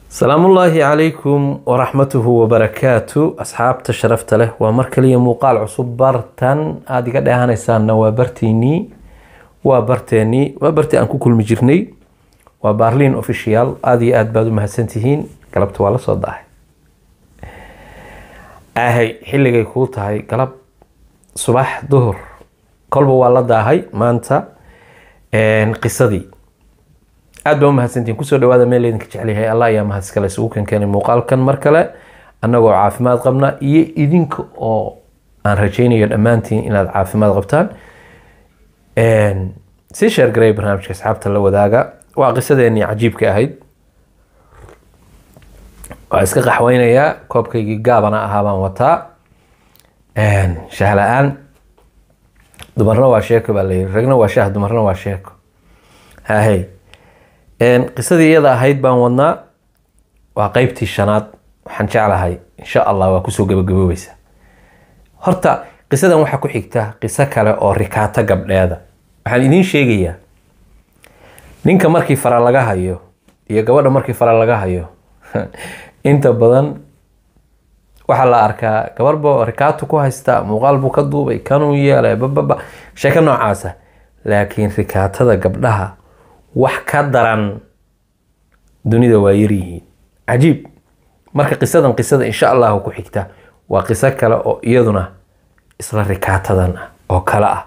salaamullaahi calaykum waraxmatuhu wabarakaatu asxaabta sharafta leh waa mar kaliya muuqaal cusub bartan aada iga dheehanaysaanna waa bartiinii waa barteenii waa barti aan ku kulmi jirnay waa baarliin official aada iyo aada baad u mahadsantihiin galabta waa la soo dahay ahay xilligay kuu tahay galab subax duhur kolba waa la daahay maanta qisadii aad baa u mahadsantihiin kusoo dhawaada meel idinka jecelyahay allah ayaa mahadskale isugu kankeenay muuqaalkan mar kale annagoo caafimaad qabna iyo idinka oo aan rajaynayo dhammaantiin inaad caafimaad qabtaan sii sheergaray barnaamijka asxaabta la wadaaga waa qisadeenii cajiibka ahayd waa iska qaxweynayaa koobkaygii gaabana ahaa baan wataa shaah la-aan dumarna waa sheeko baa layiri ragna waa shaah dumarna waa sheeko hahey qisadii iyada ahayd baan wadnaa waa qeybtii shanaad waxaan jeclahay insha allah waa kusoo gabagaboobeysa horta qisadan waxaa ku xigta qiso kale oo rikaato gabdheeda waxaan idiin sheegayaa ninka markii fara laga hayo iyo gabadha markii fara laga hayo inta badan waxaa la arkaa gabarhba rikaato ku haysta muuqaal buu ka duubay kanuu yeelay bababa sheeko noocaasa laakiin rikaatada gabdhaha wax ka daran dunida waa yaryihiin cajiib marka qisadan qisada insha allahu ku xigta waa qiso kale oo iyaduna isla rikaatadan ah oo kale ah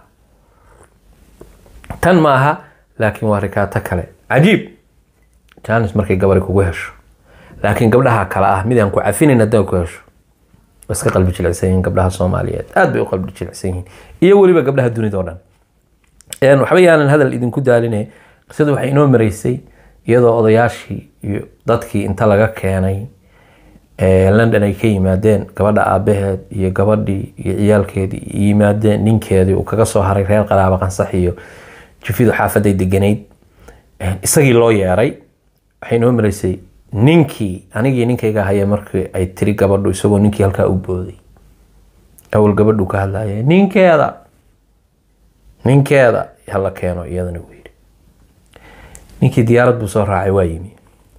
tan ma aha laakiin waa rikaato kale cajiib jaanis markay gabari kugu hesho laakiin gabdhaha kale ah midaan ku cafinayn haddaan ku hesho waa iska qalbi jilicsan yihiin gabdhaha soomaaliyeed aad bay u qalbi jilicsan yihiin iyo weliba gabdhaha dunida oo dhan waxba yaanan hadal idinku daaline qisada waxay inoo mareysay iyadoo odayaashii iyo dadkii inta laga keenay london ay ka yimaadeen gabadha aabaheed iyo gabadhii iyo ciyaalkeedii yimaadeen ninkeedii uu kaga soo haray reer qaraaba qansax iyo jufidu xaafaday deganayd isagii loo yeeray waxay inoo mareysay ninkii anigii ninkayga haya markii ay tiri gabadhu isagoo ninkii halkaa u booday awal gabadhu ka hadlaya ninkeeda ninkeeda hala keeno iyadana uu yidhi ninkii diyaarad buu soo raacay waa yimi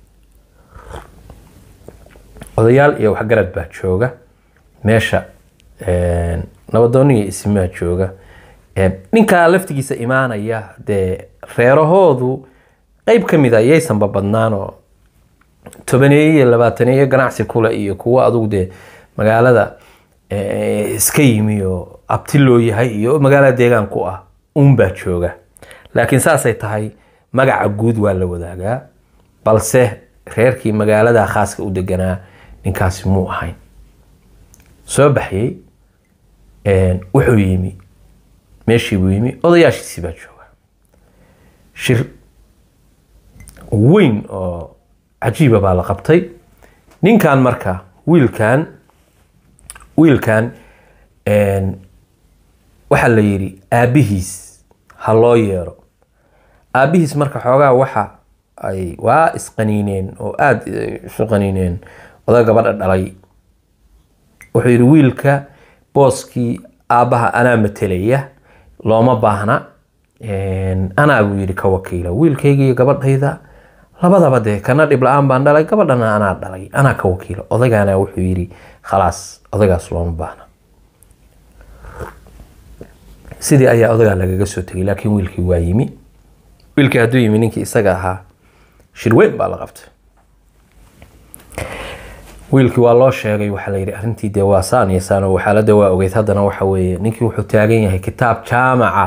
odayaal iyo waxgarad baa jooga meesha nabadooniya isimaa jooga ninkaa laftigiisa imaanaya dee reerahoodu qeyb ka mid a yaysanba badnaanoo tobaneeye iyo labaataneeye ganacsi kule iyo kuwo adugu dee magaalada iska yimi oo abti loo yahay iyo magaalada deegaan ku ah uunbaa jooga laakiin saasay tahay magaca guud waa la wadaagaa balse reerkii magaalada khaaska u deganaa ninkaasi muu ahayn soo baxyey wuxuu yimi meeshiibuu yimi odayaashiisii baa jooga shir weyn oo cajiiba baa la qabtay ninkan marka wiilkan wiilkan waxaa la yidhi aabihiis ha loo yeero aabihiis marka xoogaa waxa ay waa isqaniineen oo aada isu qaniineen oda gabadha dhalay wuxuu yidhi wiilka booskii aabbaha anaa matelaya looma baahna anaa buu yidhi ka wakiila wiilkayga iyo gabadhayda labadaba dee kana dhib la-aan baan dhalay gabadhana anaa dhalay anaa ka wakiila odagaana wuxuu yidhi khalaas odagaas looma baahna sidii ayaa odagaa lagaga soo tegay laakiin wiilkii waa yimi wiilkii hadduu yimi ninkii isaga ahaa shirweyn baa la qabtay wiilkii waa loo sheegay waxaa la yidhi arrintii dee waa saan iyo saan oo xaaladda waa ogeyd haddana waxa weeye ninkii wuxuu taagan yahay kitaab jaamaca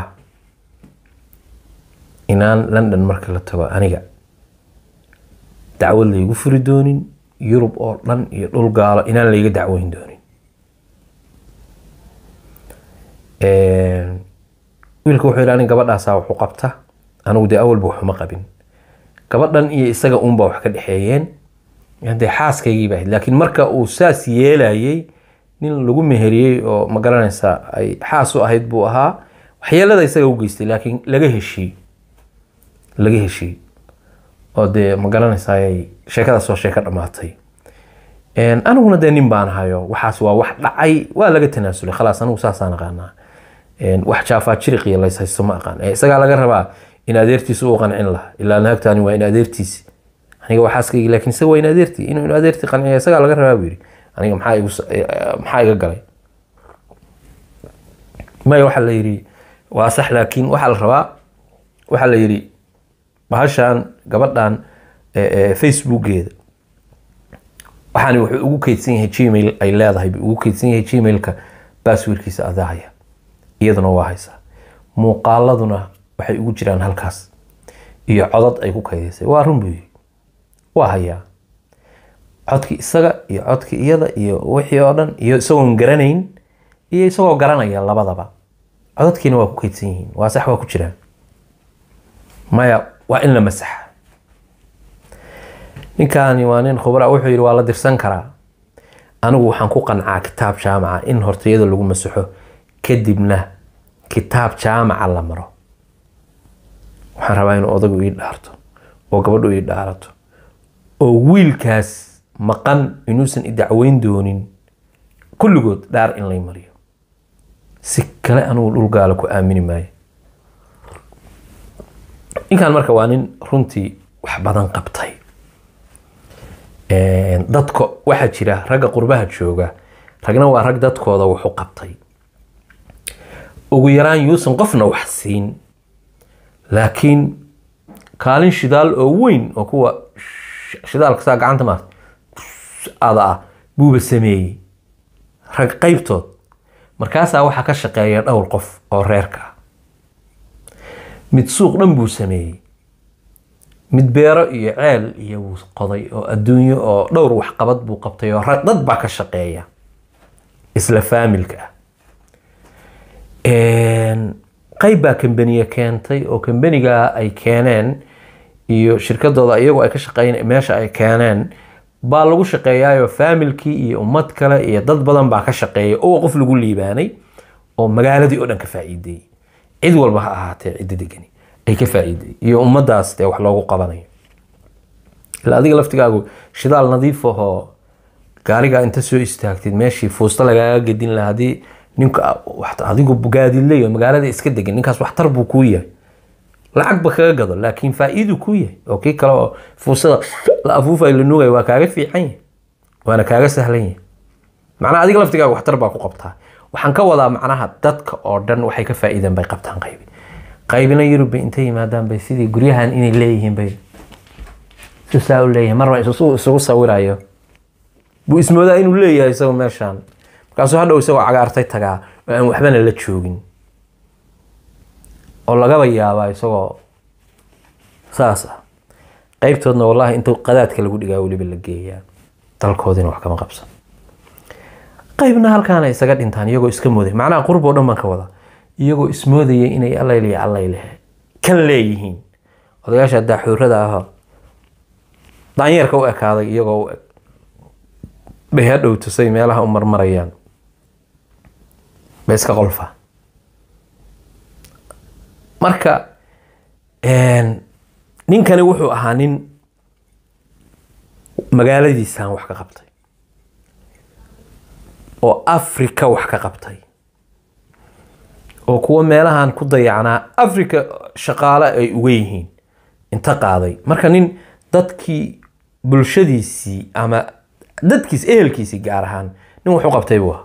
inaan london marka la tago aniga dacwad laygu furi doonin yurub oo dhan iyo dhul gaalo inaan layga dacweyn doonin wiilka wuxuu yidhi anig gabadhaasaa waxu qabta anigu dee awalba waxuma qabin gabadhan iyo isaga uunbaa wax ka dhexeeyeen dee xaaskaygii baa ahayd laakiin marka uu saas yeelayay nin lagu meheriyey oo ma garanaysaa ay xaas u ahayd buu ahaa waxyeelada isaga u geystay laakiin laga heshiiyey laga heshiiyey oo dee ma garanaysaa sheekadaas waa sheeko dhammaatay aniguna dee nin baan ahayo waxaas waa wax dhacay waa laga tanaasulay khalaas anigu saasaan aqaanaa wax jaafaa jiriqiyo lays haysto ma aqaan isagaa laga rabaa in adeertiisa u qancin lahaa ilaa naagtaani waa in adeertiisi aniga waa xaaskaygi laakiin isaga waa in adeertii inuu in adeertii qanciya isagaa laga rabaa buu yidhi aniga maxaa igu maxaa iga galay maya waxaa la yidhi waa sax laakiin waxaa la rabaa waxaa la yidhi bahashan gabadhan facebookeeda waxaani wuxuu ugu keydsan yahay gmail ay leedahay buu ugu keydsan yahay gmailka basswirkiisa adaahaya iyaduna waa haysaa muuqaaladuna waxay ugu jiraan halkaas iyo codad ay ku kaydaysay waa run buu yidhi waa hayaa codkii isaga iyo codkii iyada iyo wixii oo dhan iyo isagoon garanayn iyo isagoo garanaya labadaba codadkiina waa ku keydsan yihiin waa sax waa ku jiraan maya waa in la masaxa ninkaani waa nin khubra wuxuu yidhi waa la dirsan karaa anigu waxaan ku qancaa kitaab jaamaca in hortayada lagu masaxo kadibna kitaab jaamaca la maro waxaan rabaa inuu odagu ii dhaarto oo gabadhu ii dhaarato oo wiilkaas maqan inuusan i dacweyn doonin kulligood dhaar in lay mariyo si kale anigu dhulgaala ku aamini maayo ninkan marka waa nin runtii wax badan qabtay dadka waxaa jira ragga qurbaha jooga ragna waa rag dadkooda wuxu qabtay ugu yaraan yuusan qofna wax siin laakiin kaalin shidaal oo weyn oo kuwa shidaalka saa gacanta maarta ada ah buuba sameeyey rag qaybtood markaasaa waxaa ka shaqeeya dhowr qof oo reerka ah mid suuq dhan buu sameeyey mid beero iyo ceel iyo wuu qoday oo adduunyo oo dhowr waxqabad buu qabtay oo dad baa ka shaqeeya isla faamilka ah qayb baa kambaniye keentay oo kambaniga ay keeneen iyo shirkadooda iyagoo ay ka shaqeyn meesha ay keeneen baa lagu shaqeeyaayo faamilkii iyo ummad kale iyo dad badan baa ka shaqeeya oo qof lagu liibaanay oo magaaladii oo dhan ka faa'iideeyey cid walba ha ahaatee cidda degani ay ka faa'iiday iyo ummadaas dee wax loogu qabanayo ilaa adiga laftigaagu shidaal nadiif ahoo gaarigaa inta soo istaagtid meeshii fuusta lagaaga gedin lahaa haddii ninka adigu gaadidley oo magaalada iska degan ninkaas waxtar buu kuu yahay lacagba kaga gado laakiin faa'iidu kuu yahay oo kii kale oo fuusada la afuufay la nuugay waa kaaga fiican yahay waana kaaga sahlan yahay macnaha adiga laftigaaga waxtar baa ku qabtaa waxaan ka wadaa macnaha dadka oo dhan waxay ka faa'iideen bay qabtaan qaybi qaybina yurub bay intay yimaadaan bay sidii guryahan inay leeyihiin bay susaa u leeyahay marba isugu sawirayo buu ismoodaa inuu leeyahay isagoo meeshaan markaasuu hadhow isagoo cagaartay tagaa oo aan waxbana la joogin oo lagaba yaabaa isagoo saas ah qaybtoodna wallaahi inta qadaadka lagu dhigaa weliba la geeyaa dalkoodina wax kama qabsan qaybna halkaana isaga dhintaan iyagoo iska mooday macnaha qurb oo dhan baan ka wadaa iyagoo ismoodaya inay allayle allayle kan leeyihiin odayaasha daaxuurada ahoo daanyeerka u ekaaday iyagoo u eg bay hadhow tusay meelaha u marmarayaan bay iska qolfaa marka ninkani wuxuu ahaa nin magaaladiisaan wax ka qabtay oo africa wax ka qabtay oo kuwa meelahan ku dayacnaa africa shaqaale ay uga yihiin inta qaaday marka nin dadkii bulshadiisii ama dadkiis ehelkiisii gaar ahaan nin wuxuu qabtay buu ahaa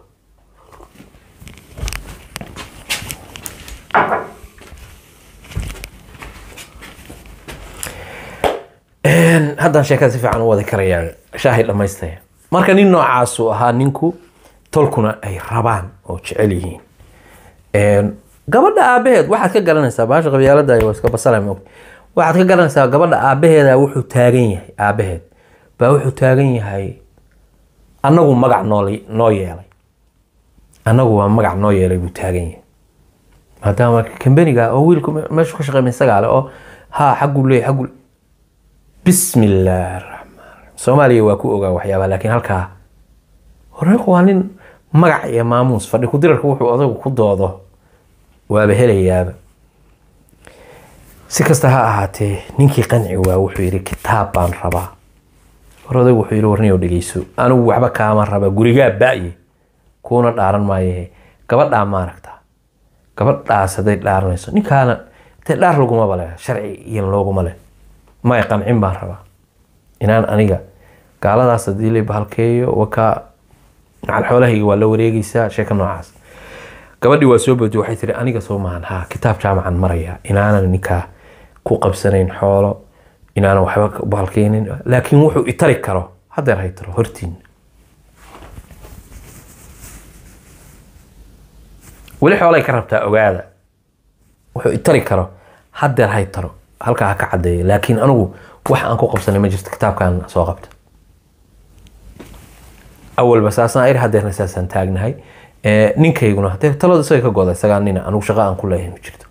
haddaan sheekada si fiican u wadi karayaa shaahay dhammaystaya marka nin noocaasuu ahaa ninku tolkuna ay rabaan oo jecel yihiin gabadha aabaheed waxaad ka garanaysaa baasha qabyaalada waa iska basala moog waxaad ka garanaysaa gabadha aabaheeda wuxuu taagan yahay aabaheed baa wuxuu taagan yahay annagu magac noo noo yeelay annagu waa magac noo yeelay buu taagan yahay maadaama kambaniga oo wiilku meeshu ka shaqeymay isagaale oo haa xagguu leeyahy xaggu bismi illaahi raxmaan soomaaliya waa ku ogaa waxyaabaha laakiin halkaa horeeku waa nin magac iyo maamuus fadhi kudirarka wuxuu odagu ku doodo waaba helayaaba si kasta ha ahaatee ninkii qanci waa wuxuu yidhi kitaab baan rabaa hor odagu wuxuu yidhi warniyow dhegeyso anigu waxba kaama raba gurigaa ba'ye kuuna dhaaran maayahe gabadhaa maaragtaa gabadhaas hadday dhaaranayso ninkaana dee dhaar lagumaba leh sharci iyan looguma leh maya qancin baan rabaa inaan aniga gaaladaas haddii la bahalkeeyo wakaa macal xoolahayga waa la wareegeysaa sheeka noocaas gabadhii waa soo boodi waxay tiri aniga soo maahan ha kitaab jaamacan maraya inaanan ninkaa ku qabsanayn xoolo inaanan waxba bahalkeynin laakiin wuxuu itari karo hadeer hay taro hortiin weli xoolay ka rabtaa ogaada wuxuu itari karo hadeer hay taro halkaa ha ka cadeeyo laakiin anigu wax aan ku qabsanay ma jirto kitaabkan soo qabta awalba saasaan ir hadeerna saasaan taagnahay ninkayguna dee talada isaga ka goda isagaa nina anigu shaqa aan ku leeyahay ma jirto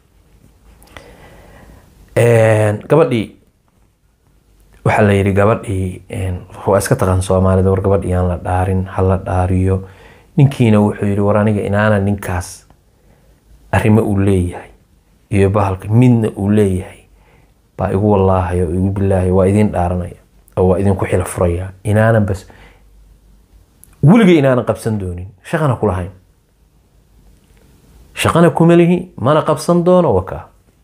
gabadhii waxaa la yidhi gabadhii waa iska taqaan soomaalida war gabadhii aan la dhaarin ha la dhaariyo ninkiina wuxuu yidhi war aniga inaana ninkaas arrimo uu leeyahay iyo bahalka midna uu leeyahay baa igu wallaahayo oo igu bilaahayo waa idin dhaaranaya oo waa idinku xila furaya inaanan bas weligay inaanan qabsan doonin shaqana kulahayn shaqana kuma lihi mana qabsan doono wakaa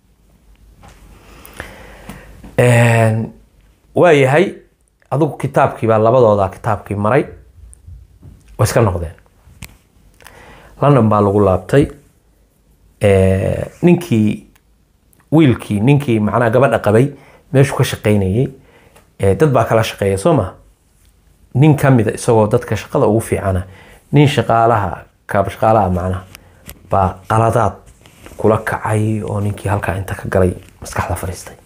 waa yahay adigu kitaabkii baa labadooda kitaabkii maray way iska noqdeen london baa lagu laabtay ninkii wiilkii ninkii macnaha gabadha qabay meeshuu ka shaqaynayay dad baa kala shaqeeya soo maha nin kamida isagoo dadka shaqada ugu fiicana nin shaqaalaha kaaba shaqaalaha macnaha baa qaladaad kula kacay oo ninkii halkaa inta ka galay maskaxda fadhiistay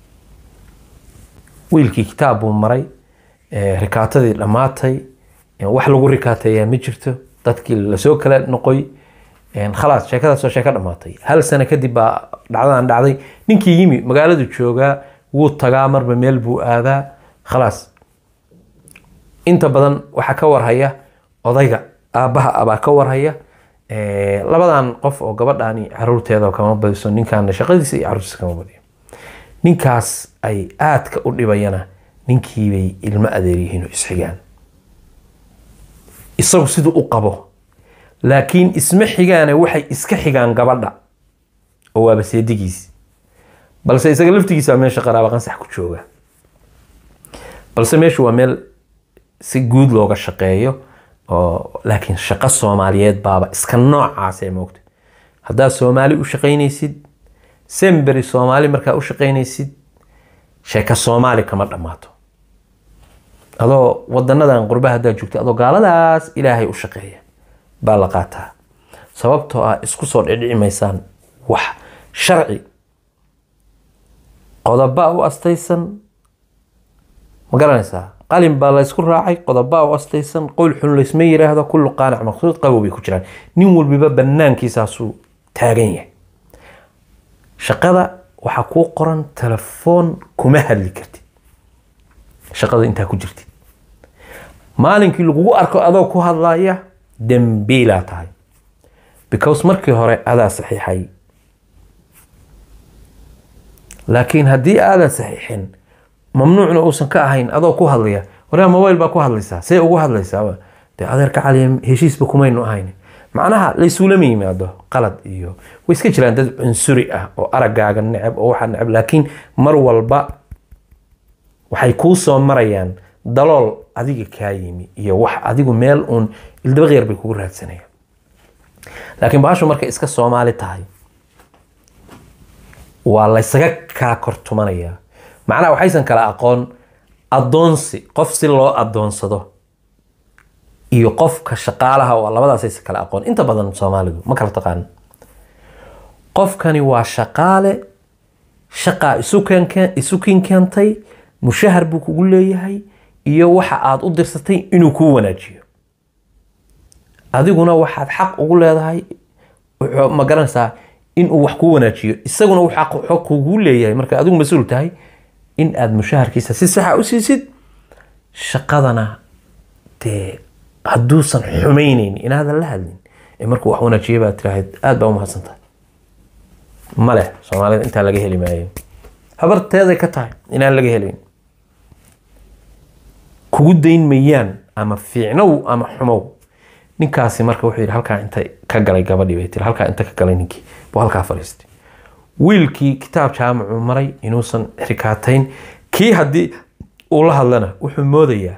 wiilkii kitaab buu maray rikaatadii dhammaatay wax lagu rikaateeyaa ma jirto dadkii lasoo kala noqoy khalaas sheekadaasoo sheeko dhammaatay hal sano kadib baa dhacdadan dhacday ninkii yimi magaaladu joogaa wuu tagaa marba meel buu aadaa khalaas inta badan waxaa ka warhaya odayga aabbaha abaa ka warhaya labadan qof oo gabadhaani caruurteeda kama badiso ninkaana shaqadiisa iyo caruurtiisa kama badiyo ninkaas ay aadka u dhibayana ninkiibay ilmo adeeryihiin oo isxigaan isagu siduu u qabo laakiin isma xigaane waxay iska xigaan gabadha oo waaba seedigiisi balse isaga laftigiisa meesha qaraaba qansax ku jooga balse meeshu waa meel si guud looga shaqeeyo oo laakiin shaqo soomaaliyeed baaba iska noocaasee moogta haddaad soomaali u shaqaynaysid semberi soomaali markaa u shaqaynaysid sheeka soomaali kama dhammaato adoo wadanadan qurbaha haddaad joogta adoo gaaladaas ilaahay u shaqeeya baa la qaataa sababtoo ah isku soo dhidhici maysaan wax sharci qodoba u astaysan ma garanaysaa qalin baa laysku raacay qodoba u astaysan qowl xun laysma yiraahdo kullu qaanac maqsuud qabow bay ku jiraan nin walbiba banaankiisaasuu taagan yahay shaqada waxaa kuu qoran telefoon kuma hadli kartid shaqada intaa ku jirtid maalinkii lagugu arko adoo ku hadlaya dembiilaa tahay because markii hore adaa saxiixay laakiin haddii aadan saxiixin mamnuucna uusan ka ahayn adoo ku hadlaya waraa mobile baa ku hadlaysaa see ugu hadlaysaa dee adeerka caliya heshiisba kumaynu ahayn macnaha laysuulama yimaado qalad iyo way iska jiraan dad cunsuri ah oo araggaaga neceb oo waxaa neceb laakiin mar walba waxay kuu soo marayaan dalool adiga kaa yimi iyo wax adigu meel uun ildabaqyar bay kugu raadsanayaan laakiin bahashu markay iska soomaali tahay waa laysaga kaa kortumanayaa macnaha waxaysan kala aqoon addoonsi qof si loo addoonsado iyo qofka shaqaalaha oo labadaasaysan kala aqoon inta badan soomaalidu ma kala taqaan qofkani waa shaqaale shaqaa isu kin keentay mushahar buu kugu leeyahay iyo waxa aad u dirsatay inuu kuu wanaajiyo adiguna waxaad xaq ugu leedahay ma garanaysaa inuu wax kuu wanaajiyo isaguna uu xaq kugu leeyahay marka adigu mas-uul tahay in aad mushaharkiisa si saxa u siisid shaqadana dee hadduusan xumayneyn inaadan la hadlin ee markuu wax wanaajiya baad tiraahd aada baa u mahadsantahay male soomaalida intaa laga heli maayo habarteeday ka tahay inaan laga helayn kugu dayn mayaan ama fiicnow ama xumow ninkaasi marka wuxuu yidhi halkaa inta ka galay gabadhii bay tiri halkaa inta ka galay ninkii buu halkaa fadhiistay wiilkii kitaab jaamacuu maray inuusan rikaatayn kii haddii uu la hadlana wuxuu moodayaa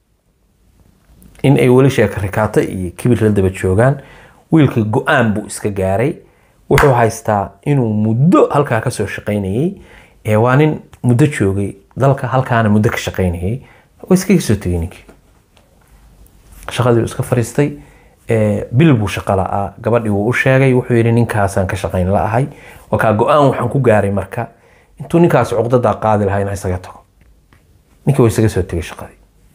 in ay weli sheeka rikaato iyo kibir la daba joogaan wiilka go-aan buu iska gaaray wuxuu haystaa inuu muddo halkaa kasoo shaqaynayay ee waa nin muddo joogay dalka halkaana muddo ka shaqaynayay waa iskaga soo tegay ninkii shaqadii uu iska fariistay ee, bil buu shaqo la'aa gabadhii wuu u sheegay wuxuu yidhi ninkaasaan ka shaqayn la'ahay waa kaa go-aan waxaan ku gaaray marka intuu ninkaas cuqdadaa qaadi lahaa inaa isaga tago ninkii waa isaga soo tegay shaqadii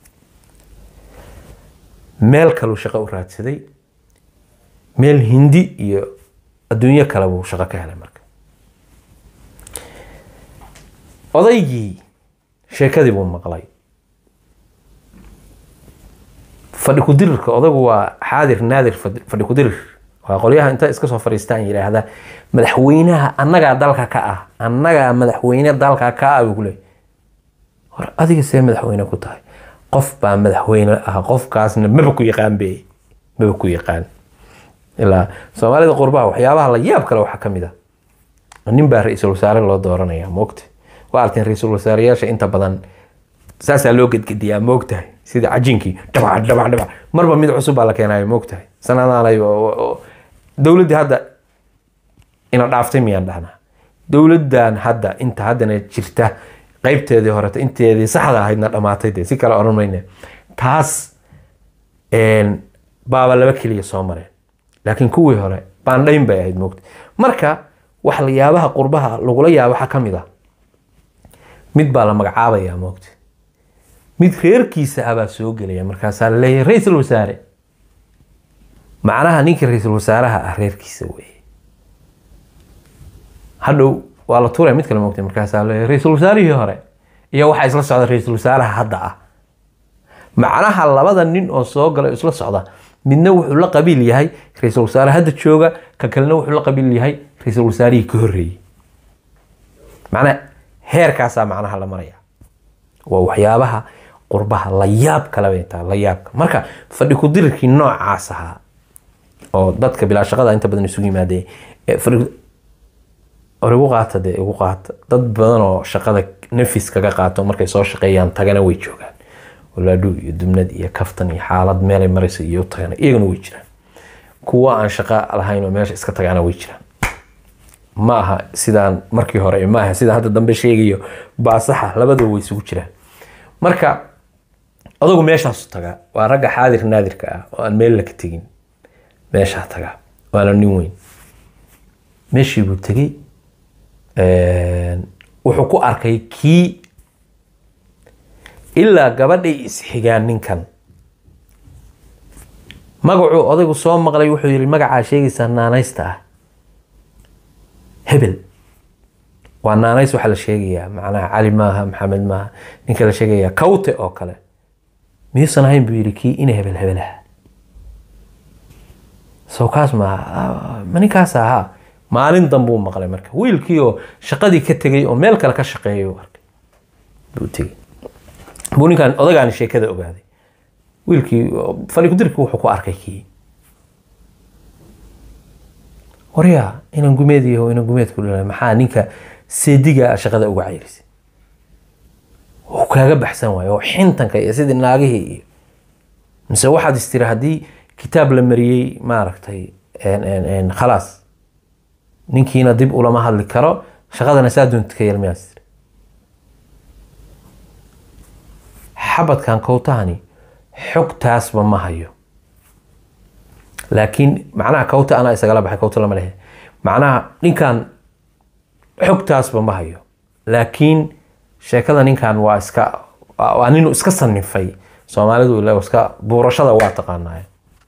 meel kaluu shaqo u raadsaday meel hindi iyo adduunyo kale buu shaqo ka helay marka odaygii sheekadii buu maqlay fadhi kudirirka odagu waa xaadir naadir fadhi fadhi kudirir waa qolyaha inta iska soo fadhiistaan yidhaahda madaxweynaha annagaa dalka ka ah annagaa madaxweyne dalka ka ah buu ku leeyahy war adiga see madaxweyne ku tahay qof baa madaxweyne ah qofkaasna maba ku yaqaan be maba ku yaqaan ilaa soomaalida qurbaha waxyaabaha la yaab kale waxaa ka mid a nin baa ra-iisul wasaare loo dooranaya moogta waa arteen ra-iisul wasaareyaasha inta badan saasaa loo gedgediyaa moogtahay sida cajinkii dhabac dhabac dhabac marba mid cusub baa la keenayo moogtahay sanadaanay dowladdii hadda ina dhaaftay miyaan dhahnaa dowladdan hadda inta haddana jirta qaybteedii horeta inteedii saxda ahaydna dhamaatay dee si kale odhan mayne taas een, baaba laba keliya soo mareen laakiin kuwii hore baandhayn bay ahayd moogta marka wax la yaabaha qurbaha lagula yaabo waxaa ka mid ah mid baa la magacaabayaa moogta mid reerkiisa ah baa soo gelaya markaasaa la leeyahay ra-iisul wasaare macnaha ninkii ra-iisul wasaaraha ah reerkiisa weeye hadhow waa la tuuraya mid kale moogtay markaasaa la leeyahay ra-iisul wasaarihii hore iyo waxaa isla socda ra-iisul wasaaraha hadda ah macnaha labada nin oo soo gala isla socda midna wuxuu la qabiil yahay ra-iisul wasaare hadda jooga ka kalena wuxuu la qabiil yahay ra-iisul wasaarihii ka horreeyey macnaha heerkaasaa macnaha la maraya waa waxyaabaha qurbaha la yaab kale bay tahay la yaabka marka fadhi kudirirkii noocaas ahaa oo dadka bilaa shaqada inta badan isugu yimaadeen ee fadhi or igu qaata dee igu qaata dad badan oo shaqada nafis kaga qaato markay soo shaqeeyaan tagana way joogaan walaadhu iyo dubnad iyo kaftan iyo xaalad meelay maraysa iyo tagana iyagana way jiraan kuwa aan shaqo lahayn oo meesha iska tagana way jiraan ma aha sidaan markii hore ma aha sidaan hadda dambe sheegayo baasaxa labadaba way isugu jiraan marka adugu meeshaasu tagaa waa ragga xaadir naadirka ah oo aan meel laka tegin meeshaa tagaa waana nin weyn meeshii buu tegey wuxuu ku arkay kii ilaa gabadhay isxigaan ninkan magacuu odaygu soo maqlay wuxuu yihi magacaa sheegaysaa naanaysta ah hebel waa naanays waxaa la sheegayaa macnaha cali maaha maxamed maaha ninka la sheegayaa kawte oo kale miyuusan ahayn buu yihi kii ina hebel hebelaha sow kaas maaha ma ninkaas ahaa maalin danbuu maqlay marka wiilkii oo shaqadii ka tegay oo meel kale ka shaqeeyay arkay buu tegey buu ninkaan odagaani sheekada ogaaday wiilkii fadhi kudirkii wuxuu ku arkay kii waryaa inan gumeediyaho inan gumeedku dhalay maxaa ninka seediga shaqada uga cayrisay wuu kaaga baxsan waayo oo xintanka iyo sidii naagihii iyo mise waxaad istiri haddii kitaab la mariyey maaragtay khalaas ninkiina dib ulama hadli karo shaqadana saa doonta ka yelmayaas tiri xabadkan kowtahani xogtaasba ma hayo laakiin macnaha kawta anaa isagala baxay kawta lama lehe macnaha ninkan xogtaasba ma hayo laakiin sheekada ninkan waa iska waa ninu iska sanifay soomaalidu ile iska buurashada waa taqaanaaye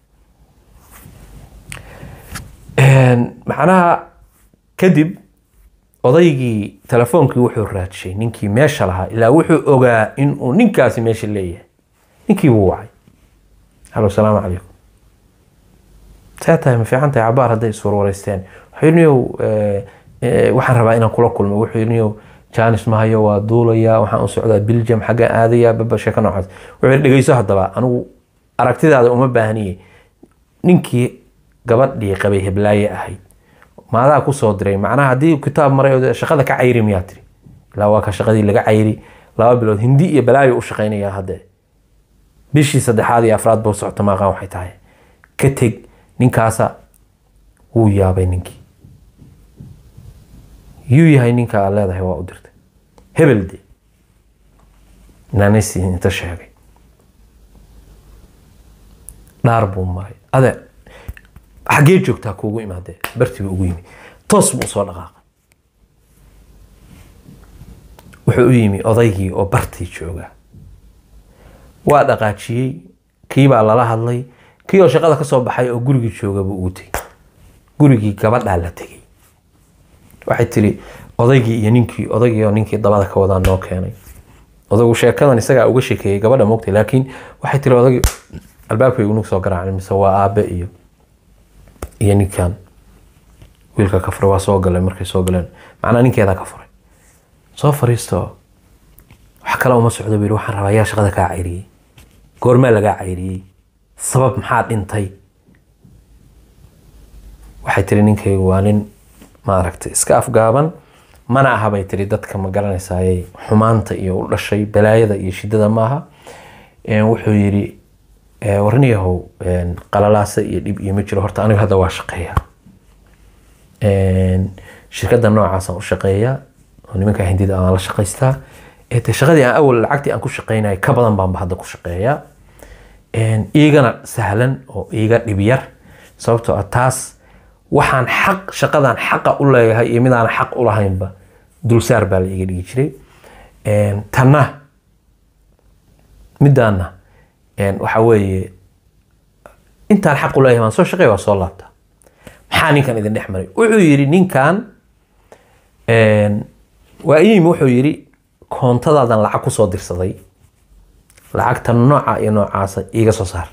macnaha kadib odaygii telefoonkii wuxuu raadshay ninkii meesha lahaa ilaa wuxuu ogaa inuu ninkaasi meesha leeyahay ninkii buu wacay halo salaamu calaykum see tahay ma fiican tahay cabaar hadday iswarwareysteen wuxuu niyow waxaan rabaa inaan kula kulmo wuxuu niyow janis mahayo waa duulaya waxaan u socdaa biljam xagga aadaya baba sheeko noocaas wuxuu dhegeyso haddaba anigu aragtidaada uma baahniye ninkii gabadhii qabay heblaaye ahayd maadaa kusoo diray macnaha haddii kitaab maray oo shaqada ka cayri miyaa tiri ilaa waa ka shaqadii laga cayri laba bilood hindi iyo balaayo u shaqaynayaa hadde bishii saddexaad iyo afraad buu socota maaqaan waxay tahay ka teg ninkaasa wuu yaabay ninkii yuu yahay ninka aad leedahay waa u dirtay hebel de naanaysi inta sheegay dhaar buu maray ade xaggee joogtaa kuugu imaadee bartii buu ugu yimi toos buu usoo dhaqaaqay wuxuu u yimi odaygii oo bartii jooga waa dhaqaajiyey kii baa lala hadlay kii oo shaqada ka soo baxay oo gurigii jooga buu ugu tegey gurigii gabadhaa la tegey waxay tiri odaygii iyo ninkii odaygii oo ninkii dabada ka wadaa noo keenay odaygu sheekadan isagaa uga shekeeyey gabadha moogtay laakiin waxay tiri odaygii albaabkay unug soo garaacay mise waa aabe iyo iyo ninkan wiilka ka furay waa soo galay markay soo galeen macnaa ninkeedaa ka furay soo fariisto wax kale uma socdo buu yidhi waxaan rabaa yaa shaqada kaa cayriyey goormaa lagaa cayriyey sabab maxaa dhintay waxay tiri ninkaygu waa nin maaragtay iska afgaaban mana aha bay tiri dadka ma garanaysayay xumaanta iyo u dhashay balaayada iyo shidada maaha wuxuu yidhi warniyahow qalalaasa iyo dhib iyo ma jiro horta aniga hadda waa shaqeeya shirkadda noocaasaan u shaqeeyaa oo nimanka hindida aan la shaqaystaa de shaqadii aan awal lacagtii aan ku shaqeynaya ka badan baanba hadda ku shaqeeyaa iigana sahlan oo iiga dhib yar sababtoo ah taas waxaan xaq shaqadan xaqa u leeyahay iyo midaan xaq u lahaynba dulsaar baa la iga dhigi jiray tanna midaana waxa weeye intaan xaq u leeyahay baan soo shaqeeya waa soo laabtaa maxaa ninkan idin dhex maray wuxuu yidhi ninkan waa iyimi wuxuu yidhi koontadaadan lacag kusoo dirsaday lacagta nooca iyo noocaasa iiga soo saar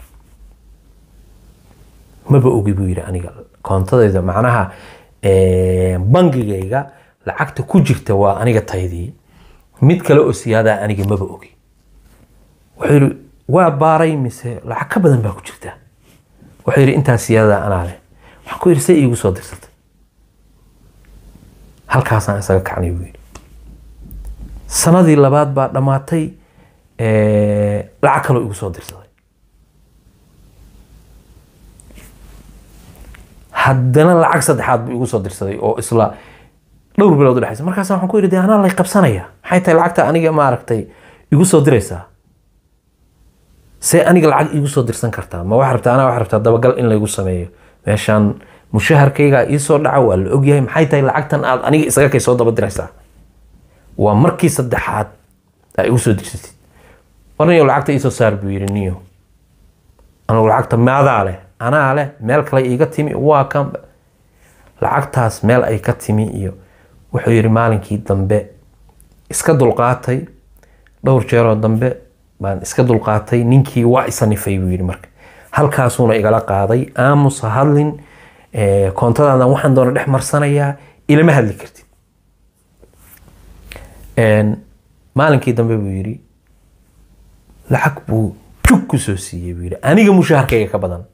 maba ogi buu yidhi aniga koontadayda macnaha bangigayga lacagta ku jirta waa aniga taydii mid kale oo siyaadaa aniga maba ogi wuxuu yidhi waa baaray mise lacag ka badan baa ku jirta wuxuu yidhi intaa siyaadadaa anaa leh waxaan ku yidhi say iigu soo dirsatay halkaasaan isaga kacnay buu yidhi sanadii labaad baa dhammaatay lacag kaloo igu soo dirsaday haddana lacag saddexaad buu igu soo dirsaday oo isla dhowr bilood udhexaysa markaas waxaan ku yidhi de anaa lay qabsanaya maxay tahay lacagta aniga maaragtay igu soo diraysaa see aniga lacag igu soo dirsan kartaa ma wax rabtaa anaa wax rabtaa dabagal in laygu sameeyo meeshaan mushaharkaygaa iisoo dhaca waa la ogyahay maxay tahay lacagtan aad aniga isaga kay soo daba diraysaa waa markii saddexaad aa igu soo dirsatid warniyo lacagta iisoo saar buu yidhi niyo anugu lacagta maadaa leh anaa leh meel kale iiga timi waa kan lacagtaas meel ay ka timi iyo wuxuu yidhi maalinkii dambe iska dulqaatay dhowr jeeroo dambe baan iska dulqaatay ninkii waa isanifay buu yidhi marka halkaasuuna igala qaaday aamus ha hadlin koontadaadan waxaan doona dhex marsanayaa ilama hadli kartid maalinkii dambe buu yidhi lacag buu jug ku soo siiyey buu yidhi aniga mushaharkayga ka badan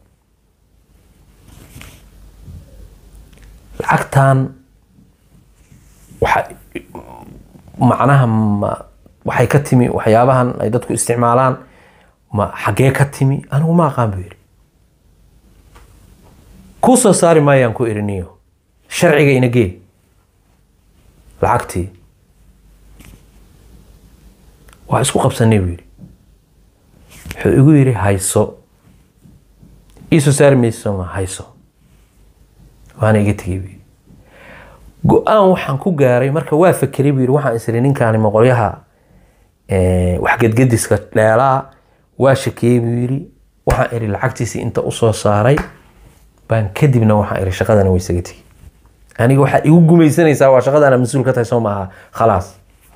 lacagtan waxa macnaha ma waxay ka timi waxyaabahan ay dadku isticmaalaan ma xaggee ka timi anigu ma aqaan buu yidhi kuu soo saari maayaan ku iriniyo sharciga ina gee lacagtii waa isku qabsanay buu yidhi wuxuu igu yidhi hayso iisoo saari mayso ma hayso waana iga tegay buu yidhi go-aan waxaan ku gaaray marka waa fakeray buu yidhi waxaan isiri ninkaani moqolyaha wax gedgediska dheelaa waa shakiyey buu yidhi waxaan iri lacagtiisii inta usoo saaray baan kadibna waxaan iri shaqadana way isaga tegey aniga waxaad igu gumaysanaysaa waa shaqadana mas-uul ka tahay soo maaha khalaas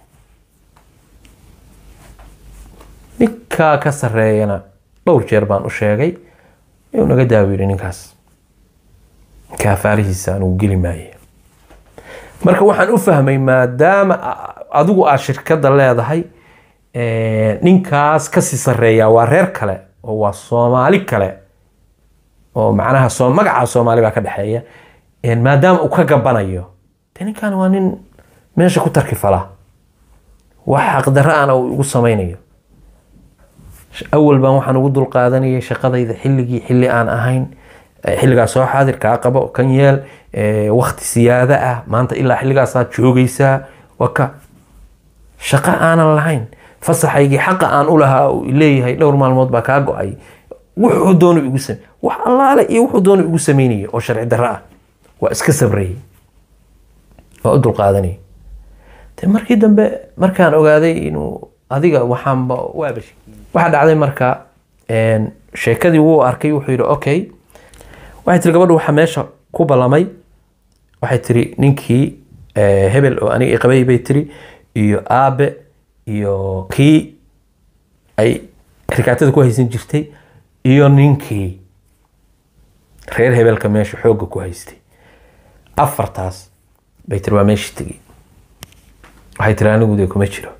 ninkaa ka sareeyana dhowr jeer baan u sheegay inuu naga daawo yidhi ninkaas kaafaarihiisa anugu geli maaye marka waxaan u fahmay maadaama adigu aad shirkadda leedahay ninkaas kasii sareeyaa waa reer kale oo waa soomaali kale oo macnaha soo magaca soomaali baa ka dhexeeya maadaama uu ka gabanayo de ninkan waa nin meesha ku tarki fala wax xaqdarro ana uu igu samaynayo awal baan waxaan ugu dulqaadanayay shaqadayda xilligii xilli aan ahayn xilligaas soo xaadir kaa qabo kan yeel wakti siyaada ah maanta ilaa xilligaasaad joogaysaa waka shaqo aanan lahayn fasaxaygii xaqa aan u lahaa uu leeyahay dhowr maalmood baa kaa go-ay wuxuu doonu igu same wax allaale iyo wuxuu doonu igu sameynaya oo sharci darro ah waa iska sabrayay waa u dulqaadanayay de markii dambe markaan ogaaday inuu adiga waxaanba waaba waxaa dhacday marka sheekadii wuu arkay wuxuu yidhi okay waxay tiri gabadhu waxaa meesha ku ballamay waxay tiri ninkii hebel oo aniga qabay bay tiri iyo aabe iyo kii ay rikaatada ku haysan jirtay iyo ninkii reer hebelka meesha xoogga ku haystay afartaas bay tiri waa meeshii tegey waxay tiri anigu dee kuma jiro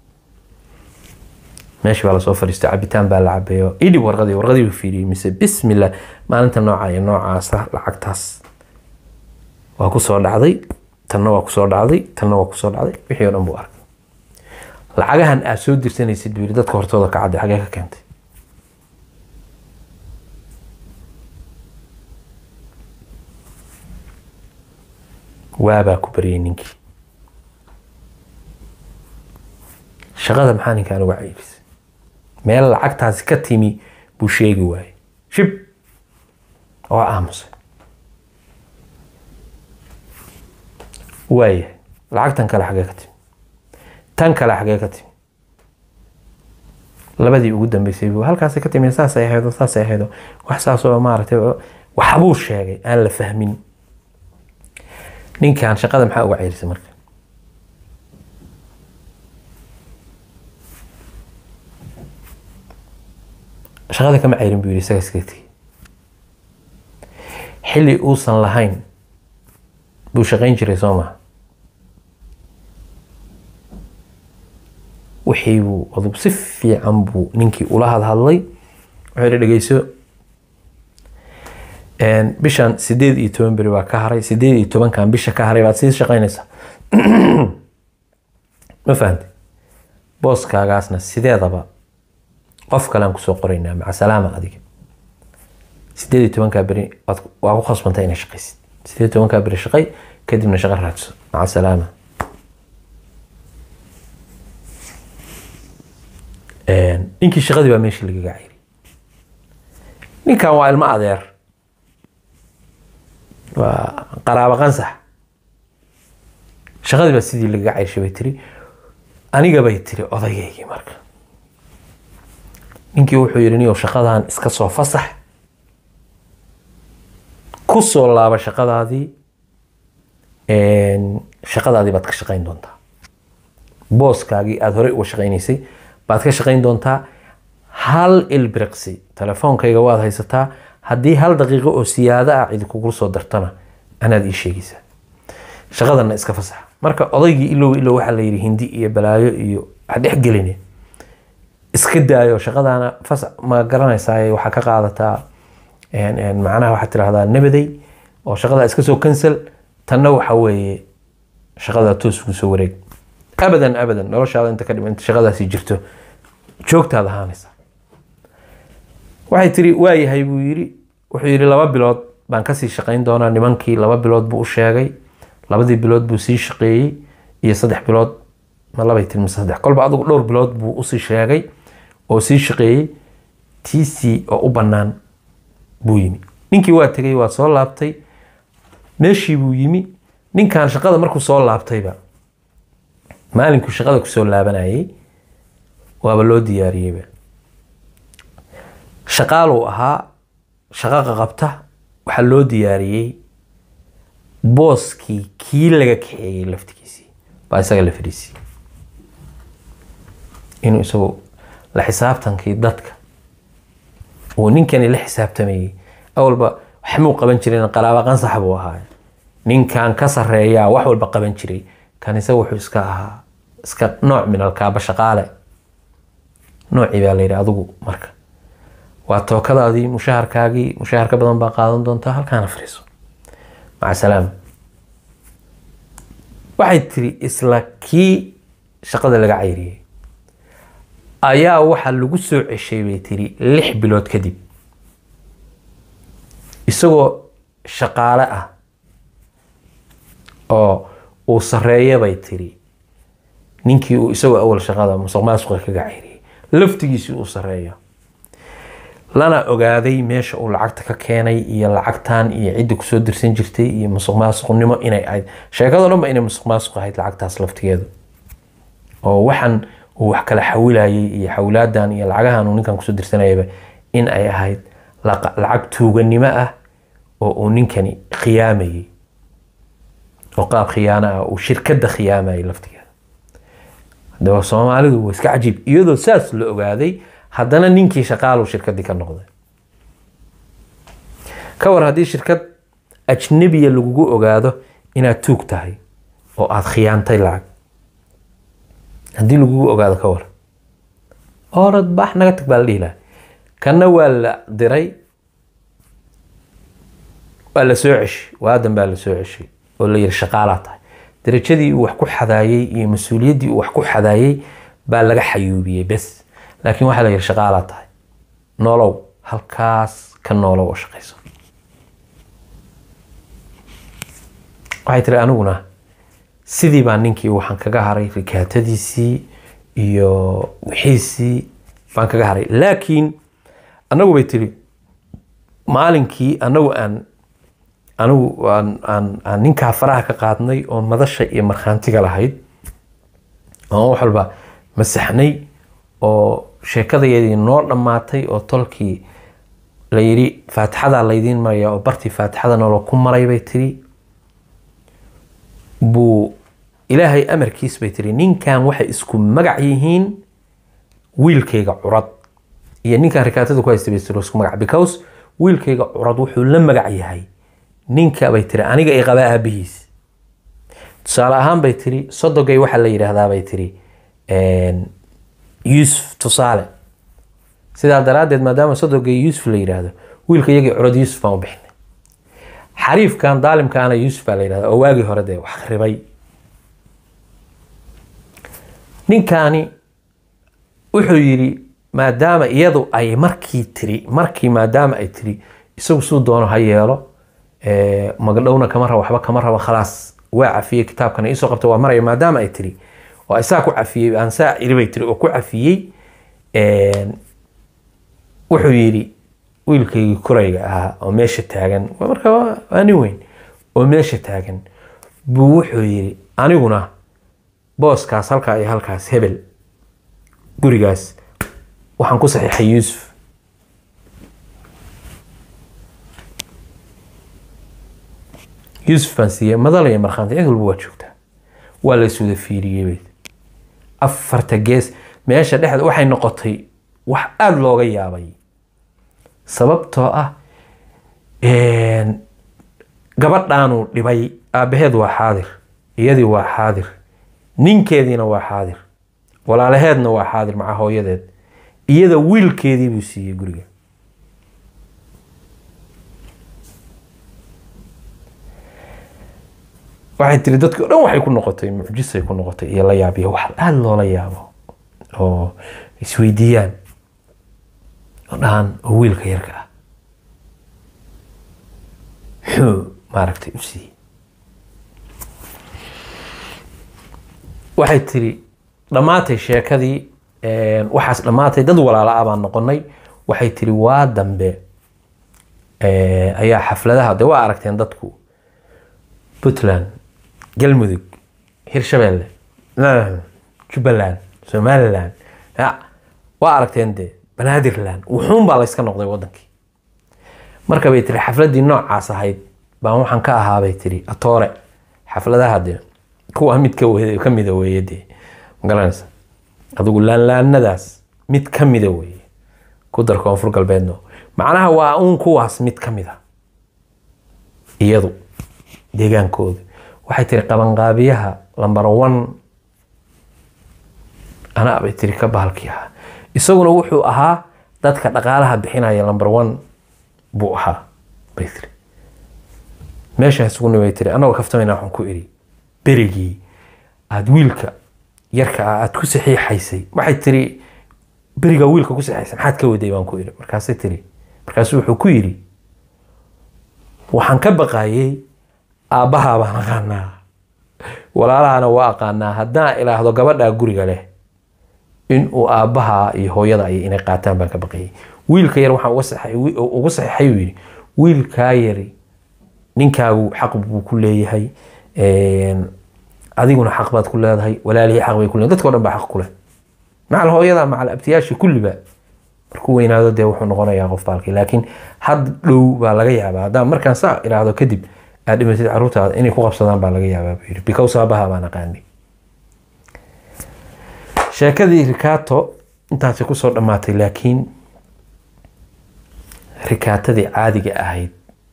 meeshii baa lasoo fadhiistay cabitaan baa la cabeeyo idhib warqadii warqadii buu fiiriyey mise bismillah maalinta nooca iyo noocaasa lacagtaas waa kusoo dhacday tanna waa kusoo dhacday tanna waa kusoo dhacday wixii oo dhan buu arkay lacagahan aad soo dirsanaysid buu yidhi dadka hortooda ka cadday xagee ka keentay waabaa ku baryay ninkii shaqada maxaa ninkaan uga caybisay meel lacagtaasi ka timi buu sheegi waayey shib oo aamusay waayahay lacagtan kale xagee ka timi tan kale xagee ka timi labadii ugu dambeysay buu halkaasay ka timi saasay ahaydo saasay ahaydo wax saasoo maaragtay waxbuu sheegay aan la fahmin ninkan shaqada maxaa uga ceyrisay marka shaqada kama ceyrin buu yidhi isaga iska tegey xilli uusan lahayn buu shaqayn jiray soo maha wixii buu adug si fiican buu ninkii ula hadhadlay wuxuu yidhi dhegeyso bishan sideed iyo toban beri baa ka haray sideed iyo tobankan bisha ka haray baad sii shaqaynaysaa ma fahamtay booskaagaasna sideedaba qof kalean kusoo qoraynaa maca salaama adiga sideed iyo tobankaa beri waa ku khasbantay inay shaqaysid sideed iyo tobankaa beri shaqay kadibna shaqo raadso maca salaama ninkii shaqadii baa meeshii lagaga cayri ninkan waa ilmo adeer waa qaraabo qansax shaqadii baa sidii lagaga cayrshay bay tiri aniga bay tiri odayaygii marka ninkii wuxuu yidhi niyow shaqadan iska soo fasax ku soo laaba shaqadaadii shaqadaadii baad ka shaqayn doontaa booskaagii aada horey uga shaqaynaysay baad ka shaqayn doontaa hal ilbiriqsi telefoonkayga waad haysataa haddii hal daqiiqo oo siyaado ah cidi kugu soo dartana anaad ii sheegaysaa shaqadanna iska fasax marka odaygii ilow ilow waxaa la yidhi hindi iyo balaayo iyo wax dhexgeline iska daayo shaqadaana fas ma garanaysaa waxaa ka qaadataa macnaha waxaad tirahdaa nabaday oo shaqadaa iska soo cancel tanna waxa weeye shaqadaa toos ugu soo wareeg abadan abadan noloshaada inta ka dhima inta shaqadaasi jirto joogtaad ahaanaysa waxay tiri waayahay buu yiri wuxuu yidhi laba bilood baan kasii shaqayn doonaa nimankii laba bilood buu u sheegay labadii bilood buu sii shaqeeyey iyo saddex bilood ma labay tiri mise saddex kolba adigu dhowr bilood buu usii sheegay oo sii shaqeeyey tiisii oo u bannaan buu yimi ninkii waa tegay waa soo laabtay meeshii buu yimi ninkan shaqada markuu soo laabtayba maalinkuu shaqada kusoo laabanayay waaba loo diyaariyeyba shaqaaluu ahaa shaqaqa qabta waxaa loo diyaariyey booskii kii laga kaxeeyey laftigiisii baa isaga la fadhiisiyey inuu isagu la xisaabtankii dadka uu ninkani la xisaabtamayey awalba waxmuu qaban jirin qaraaba qansax buu ahaa ninkan ka sareeyaa wax walba qaban jiray kan isaga wuxuu iska ahaa iska nooc min alkaaba shaqaale noocii baa layidhi adigu marka waa tookadaadii mushaharkaagii mushahar ka badan baa qaadan doontaa halkaana fariiso maca salaama waxay tiri isla kii shaqada laga cayriyey ayaa waxaa lagu soo ceshay bay tiri lix bilood kadib isagoo shaqaale ah oo uu sareeya bay tiri ninkii uu isagoo awal shaqada musuq maasuqa kaga cayriyey laftigiisii uu sareeyo lana ogaaday meesha uu lacagta ka keenay iyo lacagtan iyo cidda kusoo dirsan jirtay iyo musuq maasuqnimo inay ahayd sheekado dhan ba inay musuq maasuq ahayd lacagtaas laftigeedu oo waxaan uu wax kala xawilayay iyo xawlaadan iyo lacagahan uu ninkan kusoo dirsanayaba in ay ahayd laqa- lacag tuuganimo ah oo uu ninkani khiyaamayay oo qaab khiyaano ah uu shirkadda khiyaamayay laftigeeda hadaba soomaalidu waa iska cajiib iyadoo saas la ogaaday haddana ninkii shaqaalu shirkaddii ka noqday ka war haddii shirkad ajnabiya lagugu ogaado inaad tuug tahay oo aada khiyaantay lacag haddii lagugu ogaado ka war orad bax naga tag baa la dhihi lahaa kanna waa la diray waa la soo ceshay waadan baa la soo ceshay oo la yiri shaqaalaa tahay darajadii uu wax ku xadaayey iyo mas-uuliyaddii uu wax ku xadaayey baa laga xayuubiyey bes laakiin waxaa la yiri shaqaalaa tahay nolow halkaas ka noolow oo shaqayso waxay tiri aniguna sidii baa ninkii waxaan kaga haray rikaatadiisii iyo wixiisii baan kaga haray laakiin anagu bay tiri maalinkii anagu aan anigu aan aan aan ninkaa faraha ka qaadnay oo madasha iyo markhaantiga lahayd oo wax walba masaxnay oo sheekadayadii noo dhammaatay oo tolkii la yidhi faatixadaa laydiin maraya oo bartii faatixada noolo ku maray bay tiri buu ilaahay amarkiis bay tiri ninkan waxay isku magac yihiin wiilkayga curad iyo ninkan rikaatada ku haystay bay tiri isku magac because wiilkayga curad wuxuu la magac yahay ninka bay tiri aniga i qabaa aabihiis tusaale ahaan bay tiri sodogay waxaa la yidhaahdaa bay tiri yuusuf tusaale sidaa daraaddeed maadaama sodogay yuusuf la yidhaahdo wiilka iyagii curad yuusuf baan u bixinay xariifkan daalimkaana yuusuf baa la yidhahda oo waagii hore dee wax ribay ninkaani wuxuu yidhi maadaama iyadu ay markii tiri markii maadaama ay tiri isagu suu doono ha yeelo magdhowna kama rabo waxba kama rabo khalaas waa cafiyey kitaabkana iisoo qabta waa maraya maadaama ay tiri oo ay saa ku cafiyey aan saa iri bay tiri oo ku cafiyey wuxuu yidhi wiilkaygii kurayga ahaa oo meesha taagan waa marka waa waa nin weyn oo meesha taagan buu wuxuu yidhi aniguna booskaas halkaa iyo halkaas hebel gurigaas waxaan ku saxiixay yuusuf yuusuf baan siiyey madalaya markhaanti cid walba waa joogtaa waa la iswada fiiriyey bay afarta gees meesha dhexda waxay noqotay wax aada looga yaabay sababtoo ah gabadhaanuu dhibay aabaheed waa xaadir iyadii waa xaadir ninkeediina waa xaadir walaalaheedna waa xaadir maca hooyadeed iyada wiilkeedii buu siiyey guriga waxay tiri dadki o dhan waxay ku noqotay mucjisay ku noqotay iyo la yaabiyo wax aada loola yaabo oo isweydiiyaan oo dhahan oo wiilka yarka ah muxuu maaragtay u siiyey waxay tiri dhammaatay sheekadii waxaas dhammaatay dad walaala ah baan noqonay waxay tiri waa dambe ayaa xafladaha de waa aragteen dadku puntland galmudug hirshabeelle jubbaland somaliland waa aragteen de banaadirland wuxuun baa layska noqday wadankii marka bay tiri xafladii noocaas ahayd baan waxaan ka ahaa bay tiri atoore xafladaha de kuwa mid ka mida weeye de magaranaysa adigu laanlaanadaas mid ka mida weeye ku dar koonfur galbeedno macnaha waa uun kuwaas mid ka mida iyadu deegaankooda waxay tiri qabanqaabiyaha lambar one anaa bay tiri ka bahalkii ahaa isaguna wuxuu ahaa dadka dhaqaalaha bixinaya lambar one buu ahaa bay tiri meeshaas uguna bay tiri anagoo kaftamayna waxaan ku iri berigii aada wiilka yarka ah aad ku saxiixaysay waxay tiri berigaa wiilka ku saxiixaysay maxaad ka waday baan ku idhi markaasay tiri markaasuu wuxuu ku yidhi waxaan ka baqayay aabbahaa baan aqaanaa walaalahana waa aqaanaa haddaan ilaahdo gabadhaa guriga leh in uu aabbaha iyo hooyada ay inay qaataan baan ka baqayay wiilka yar waxaan uga saxay- wi- ugu saxiixay uu yidhi wiilkaa yari ninkaagu xaq buu ku leeyahay een, adiguna xaq baad ku leedahay walaalihii xaq bay ku leedahay dadka o dhan baa xaq ku leh macal hooyada macal abtiyaashii kulliba markuu weynaado dee wuxuu noqonayaa qof baalkii laakiin had dhow baa laga yaabaa haddaan markaan saa iraahdo kadib aad dhimatid caruurtaada inay ku qabsadaan baa laga yaabaa buu yidhi because aabaha baan aqaanay sheekadii rikaato intaasi kusoo dhammaatay laakiin rikaatadii caadiga ahayd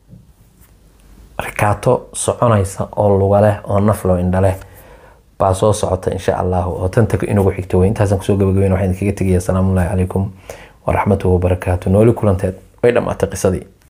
rikaato soconaysa oo luga leh oo naflo indha leh baa soo socota insha allahu oo tanta inagu xigta wey intaasaan kusoo gabagabeyn waxaan idinkaga tegaya asalaamu ullahi calaykum waraxmatuhu wabarakaatu nooli kulanteed way dhammaatay qisadii